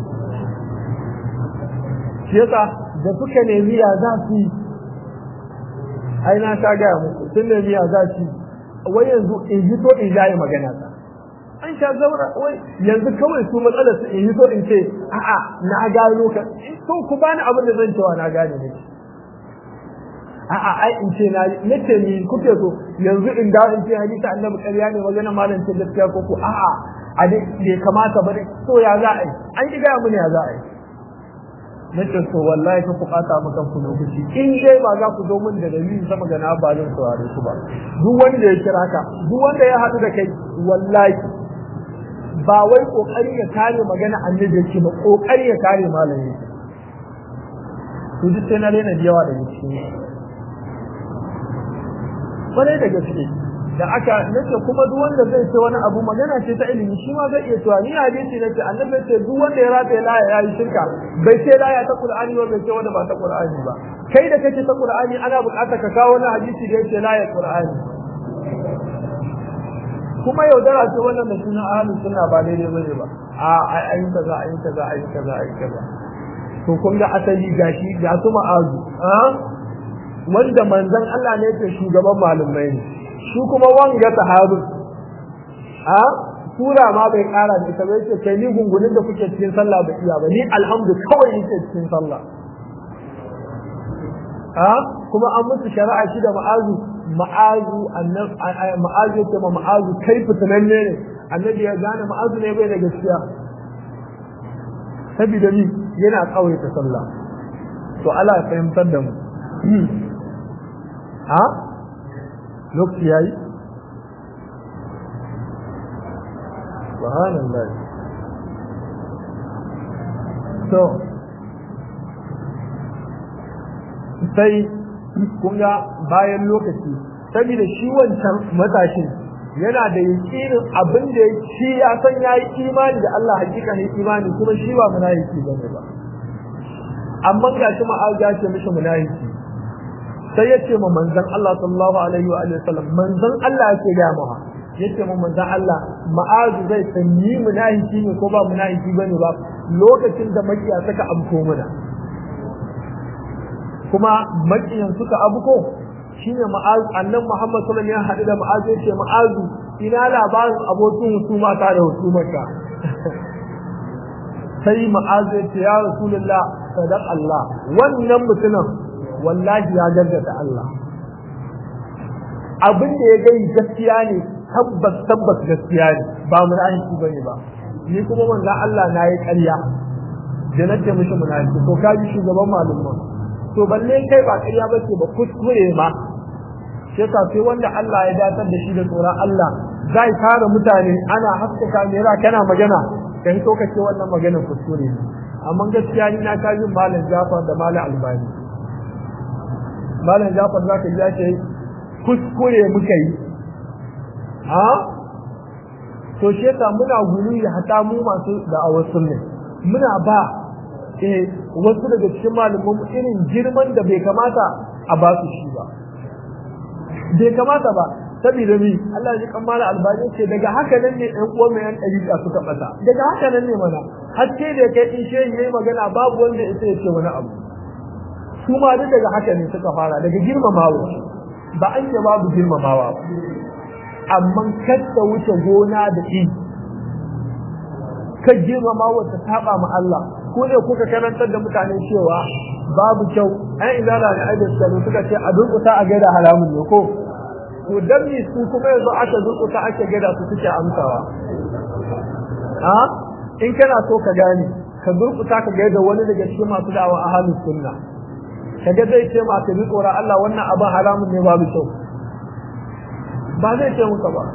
shi yasa da suka nemi ya za su yi ai na ta gaya muku sun nemi ya za su wai yanzu in yi to in jaye magana ta an sha zaura wai yanzu kawai su matsalar su in yi to in ce a'a na gano ka to ku bani abin da zan cewa na gane ne a'a ai in ce na nace ni kuke so yanzu in da in ce hadisi annabi ƙarya ne magana malam ce gaskiya ko ku a'a a dai bai kamata ba dai to ya za a yi an ki gaya mun ya za a yi nace to wallahi ka bukata maka ku lokaci in dai ba za ku zo min da dalili sama ga na ba zan saurare ku ba duk wanda ya kira ka duk wanda ya haɗu da kai wallahi ba wai kokari ya kare magana annabi yake ba kokari ya kare malami to duk sai na rena da yawa daga cikin kwarai da gaske da aka nace kuma duk wanda zai ce wani abu magana ce ta ilimi shi ma zai iya cewa ni hadisi nace annabi ce duk wanda ya rataye laya ya yi shirka bai ce laya ta qur'ani ba bai ce wanda ba ta qur'ani ba kai da kake ta qur'ani ana buƙatar ka kawo wani hadisi da yake laya qur'ani kuma yaudara ce wannan da sunan ahlus sunna ba daidai bane ba a ayi kaza ayi kaza ayi kaza ayi kaza to kun ga asali gashi ga su ma'azu wanda manzon Allah ne ke shugaban malumai ne shi kuma wanga sahabin a sura ma bai kara da ita bai ce kai ni gungunin da kuke cikin sallah ba iya ba ni alhamdu kawai yake cikin sallah a kuma an musu shari'a shi da ma'azu ma'azu ma'azu yake ma ma'azu kai fitananne ne annabi ya gane ma'azu ne bai da gaskiya saboda ni yana kawai ta sallah to Allah ya fahimtar da mu ha lokaci yayi subhanallah to sai kun ga bayan lokaci saboda shi wancan matashin yana da yakinin abin da shi ya san yayi imani da Allah hakika ne imani kuma shi ba munafiki bane ba amma ga shi ma'aza ce mishi munafiki sai ya ce ma manzon Allah sallallahu alaihi wa sallam manzon Allah yake ga mu yace ma manzon Allah ma'azu zai san ni munafiki ne ko ba munafiki bane ba lokacin da makiya suka amko mana kuma makiyan suka abuko shine ma'azu annan Muhammad sallallahu alaihi wasallam ya hadu da ma'azu yace ma'azu ina labarin abokin husuma ta da husumarka sai ma'azu yace ya rasulullah sadaq Allah wannan mutumin wallahi ya gaggata Allah abin da ya gani gaskiya ne tabbas tabbas gaskiya ne ba munafiki bane ba ni kuma manzon Allah na yi ƙarya da na ce mishi munafiki to ka ji shugaban malumma to balle kai ba ƙarya ba ce ba kuskure ma sai ka sai wanda Allah ya datar da shi da tsoron Allah zai tara mutane ana haska kamera kana magana ka hito ka ce wannan maganar kuskure ne amma gaskiya ni na ta yin malam Jafar da malam Albani malam Jafar zaka ji ake kuskure muka yi ha to shi yasa muna guri da hata mu masu da'awar sunna muna ba eh wasu daga cikin malaman irin girman da bai kamata a ba su shi ba bai kamata ba saboda mi Allah ya kan mala albani ce daga haka nan ne ɗan uwan mai yan ɗariƙa suka ɓata daga haka nan ne mana haske da kai in shehi yayi magana babu wanda ya ce wani abu su ma duk daga haka ne suka fara daga girmamawa ba an ce babu girmamawa ba amma kasta wuce gona da i ka girmamawa ta saba ma Allah ko ne kuka karantar da mutane cewa babu kyau an izala da aibin suka ce a durƙusa a gaida haramun ne ko to dan ne su kuma yanzu aka durƙusa ake gada su suke amsawa a in kana so ka gane ka durƙusa ka gaida wani daga cikin masu da'awa a halin sunna kaga zai ce ma ka bi tsoron Allah wannan abin haramun ne babu kyau ba zai ce muka ba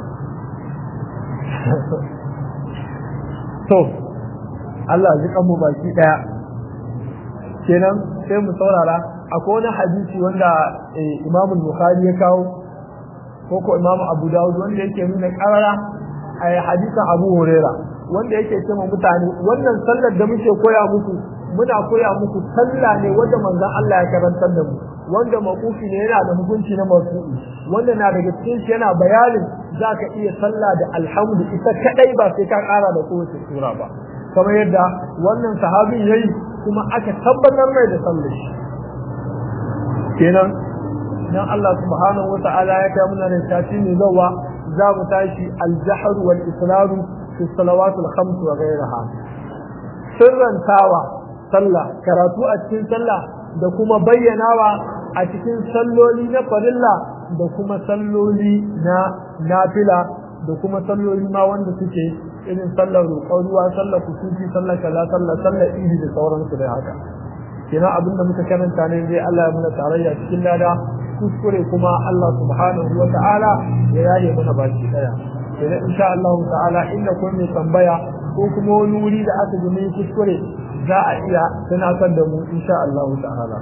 to Allah ji kanmu baki daya kenan sai mu saurara akwai wani hadisi wanda Imam Bukhari ya kawo ko ko Imam Abu Dawud wanda yake nuna karara a hadisin Abu Huraira wanda yake cewa mutane wannan sallar da muke koya muku muna koya muku sallah ne wanda manzon Allah ya karantar da mu wanda makufi ne yana da hukunci na marfu'i wanda na daga cikin shi yana bayanin zaka iya sallah da alhamdu ita kadai ba sai ka kara da kowace sura ba kamar yadda wannan sahabin yayi kuma aka tabbatar mai da sallar shi kenan dan Allah subhanahu wata'ala ya kai muna da tafi ne zawa za mu tashi al-jahr wal israr fi salawat al-khams wa ghayraha sirrantawa sallah karatu a cikin sallah da kuma bayyanawa a cikin salloli na farilla da kuma salloli na nafila da kuma salloli ma wanda suke irin sallar roƙon ruwa sallar kusufi sallar kaza sallar sallar idi da sauransu da haka kina abinda muka karanta ne zai Allah ya muna tarayya cikin lada kuskure kuma Allah subhanahu wa ta'ala ya yaye mana baki daya idan insha Allah ta'ala inda kun mai tambaya ko kuma wani wuri da aka ji mai kuskure za a iya tunatar da mu insha Allah ta'ala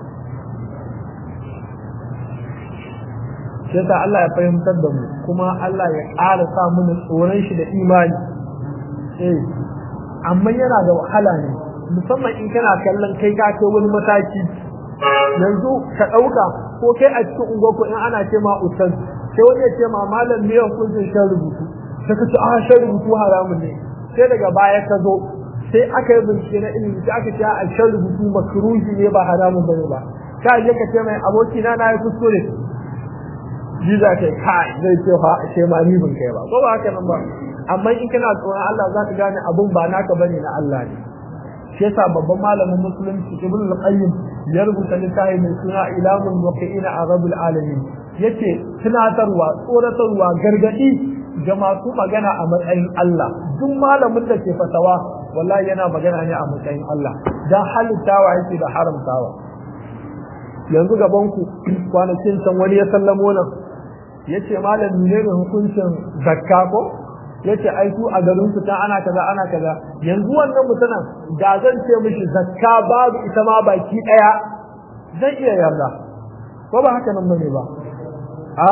sai ta Allah ya fahimtar da mu kuma Allah ya ƙara sa mana tsoron shi da imani eh amma yana da wahala ne musamman in kana kallon kai ka kai wani mataki yanzu ka ɗauka ko kai a cikin unguwarku in ana ce ma ustaz sai wani ya ce ma malam me ya kunjin shan rubutu sai ka ce a shan rubutu haramun ne sai daga baya ka zo sai aka yi bincike na ilimi sai aka ce a shan rubutu makruhi ne ba haramun bane ba ka je ka ce mai aboki na na yi kuskure ji za ka kai zai ce fa a ce ma ni bin kai ba ko ba haka nan ba amma in kana tsoron Allah za ka gane abun ba naka bane na Allah ne shi yasa babban malamin musulunci ibn al-qayyim ya rubuta littafi mai suna ilamul muqina a rabbul alamin yace tunatarwa tsoratarwa gargadi ga masu magana a matsayin Allah duk malamin da ke fatawa wallahi yana magana ne a matsayin Allah dan halittawa yake da haramtawa yanzu gaban ku kwanakin can wani ya sallamo nan yace malam ne ne hukuncin zakka ko yace ai su a garin su ta ana kaza ana kaza yanzu wannan mutanen da zan ce mishi zakka babu ita ma baki daya zai iya yarda ko ba haka nan bane ba a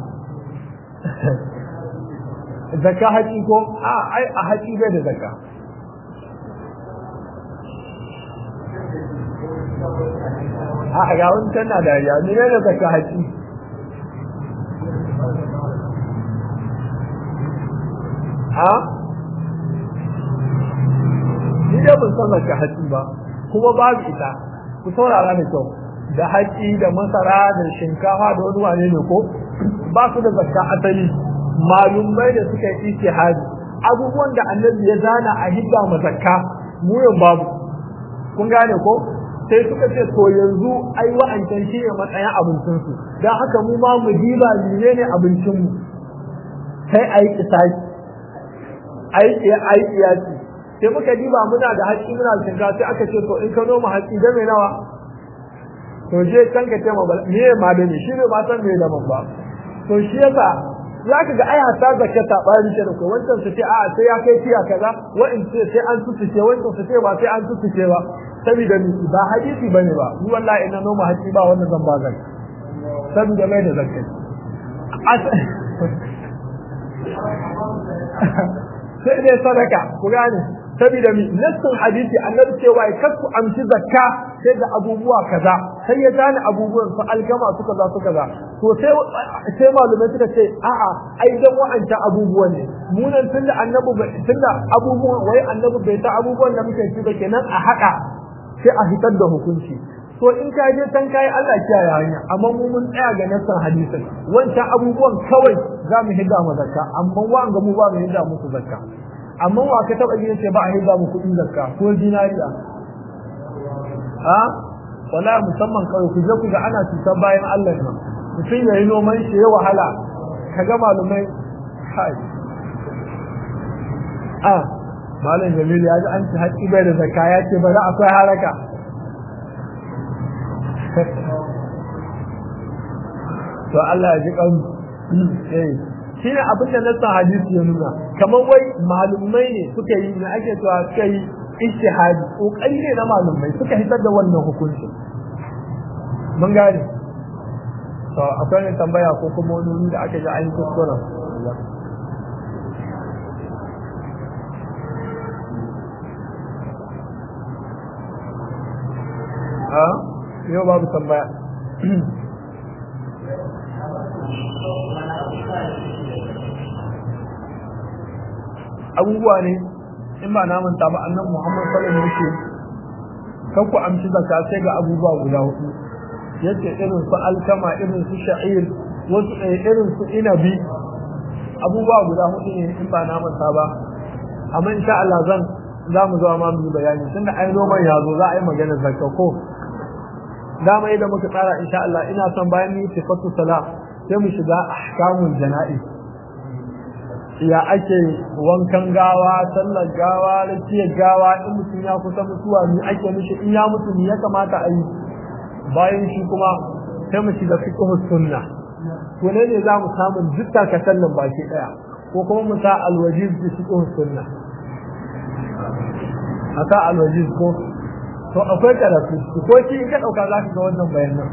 zakka haƙi ko a ai a haƙi bai da zakka a ga wani tana dariya ne da zakka haƙi ha ni dai ban san zakka haƙi ba kuma babu ita ku saurara da kyau da haƙi da masara da shinkafa da wani wane ne ko ba su da zakka asali malumai da suka yi ijtihadi abubuwan da annabi ya zana a hidda ma zakka mu yau babu kun gane ko sai suka ce to yanzu ai wa'ancan shi ne matsayin abincinsu don haka mu ma mu diba menene abincinmu sai a yi kisaki a yi kiyasi sai muka diba muna da haƙi muna da shinkafa sai aka ce to in ka noma haƙi game nawa to je can ka ce ma me ma da ni shi ne ba san me da ba to shi yasa za ka ga aya ta zake ta bari ke da ko wancan su ce a sai ya kai tiya kaza wa'in ce sai an tutuce wancan su ce ba sai an tutuce ba saboda ni ba hadisi bane ba ni wallahi ina noma haƙi ba wannan zan ba zan saboda mai da zakai sai dai sadaka ku gane saboda mi nassin hadisi annabi cewa kar ku amshi zakka sai da abubuwa kaza sai ya gane abubuwan su algama su kaza su kaza to sai sai malumai suka ce a'a ai dan wa'anta abubuwan ne mu nan tunda annabi tunda abubuwan wai annabi bai ta abubuwan da muke ci ba kenan a haka sai a hitar da hukunci to in ka je can kai Allah kiyaye hanya amma mu mun tsaya ga nassan hadisin wancan abubuwan kawai za mu hidda mu zakka amma wa'anga mu ba mu hidda musu zakka amma wa ka taba jin ce ba a hidda mu kuɗin zakka ko dinariya ha wala musamman kawai ku je ku ga ana cutar bayan Allah ne mutum ya yi noman shi ya wahala ka ga malumai kai a malam Jamilu ya ji an ci haƙƙi bai da zakka ya ce bari akwai haraka to Allah ya ji kan eh shine abin da nassan hadisi ya nuna kamar wai malumai ne suka yi ne ake cewa suka yi ijtihadi kokari ne na malumai suka hitar da wannan hukunci mun gane to akwai ne tambaya ko kuma wani da aka ji an kuskura a yau babu tambaya abubuwa ne in ba na manta ba annan Muhammad sallallahu alaihi wasallam kan ku amshi zakka sai ga abubuwa guda hudu yace irin su alkama irin su sha'ir wasu irin su inabi abubuwa guda hudu ne in ba na manta ba amma insha Allah zan za mu zo ma mu bayani tunda ai noman ya zo za a yi magana zakka ko dama idan muka tsara insha Allah ina son bayan ni sifatu sala sai mu shiga ahkamul jana'iz ya ake wankan gawa sallar gawa rakiyar gawa in mutum ya kusa mutuwa ni ake mishi in ya mutu ni ya kamata a yi bayan shi kuma sai mu shiga fiqhus sunna to ne ne za mu samu dukkan kasallan baki daya ko kuma mu sa alwajiz bi fiqhus sunna aka alwajiz ko to akwai karatu ko shi in ka dauka za ka ga wannan bayanan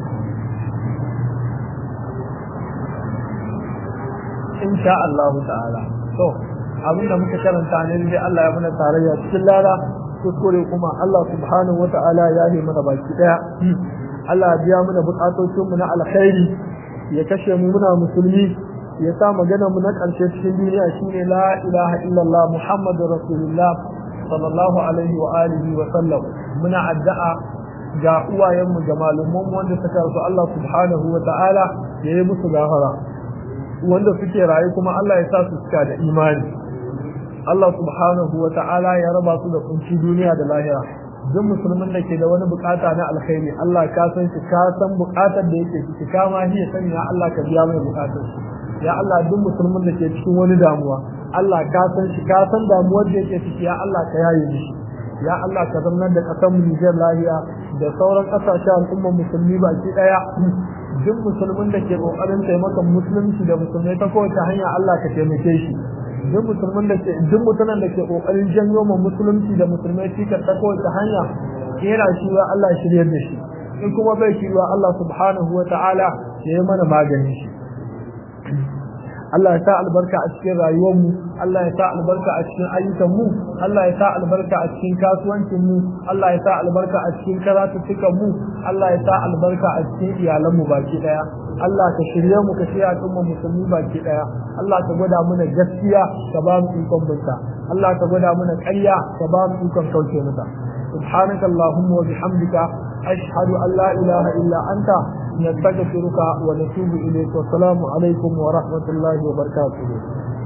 insha Allah ta'ala to abinda muka karanta ne dai Allah ya muna tarayya cikin lada kuskure kuma Allah subhanahu wata'ala ya yi mana baki daya Allah ya biya mana bukatocin mu na alkhairi ya kashe mu muna musulmi ya sa magana mu na karshe cikin duniya shine la ilaha illallah muhammadur rasulullah sallallahu alaihi wa alihi wa sallam muna addu'a ga uwayenmu da malumanmu wanda suka rasu Allah subhanahu wa ta'ala ya yi musu gafara wanda suke rayu kuma Allah ya sa su suka da imani Allah subhanahu wa ta'ala ya raba su da kunci duniya da lahira duk musulmin da ke da wani bukata na alkhairi Allah ka san shi ka san bukatar da yake ciki ka ma hiya sani ya Allah ka biya mai bukatar shi ya Allah duk musulmin da ke cikin wani damuwa Allah ka san shi ka san damuwar da yake ciki ya Allah ka yaye mishi ya Allah ka zama da kasar mu Nijar lahiya da sauran kasashen al'ummar musulmi baki daya duk musulmin da ke kokarin taimakon musulunci da musulmai ta kowace hanya Allah ka taimake shi duk musulmin da ke duk mutumin da ke kokarin janyo ma musulunci da musulmai shi ta kowace hanya yana shi wa Allah shiryar da shi in kuma bai shi wa Allah subhanahu wa ta'ala ya yi mana maganin shi Allah ya sa albarka a cikin rayuwarmu Allah ya sa albarka a cikin ayyukanmu Allah ya sa albarka a cikin kasuwancinmu Allah ya sa albarka a cikin karatuttukanmu Allah ya sa albarka a cikin iyalanmu baki daya Allah ka shirye mu ka shirya al'umma musulmi baki daya Allah ka gwada mana gaskiya ka ba mu ikon binta Allah ka gwada mana ƙarya ka ba mu ikon kauce mata سبحانك اللهم وبحمدك أشهد أن لا إله إلا أنت نستغفرك ونتوب إليك والسلام عليكم ورحمة الله وبركاته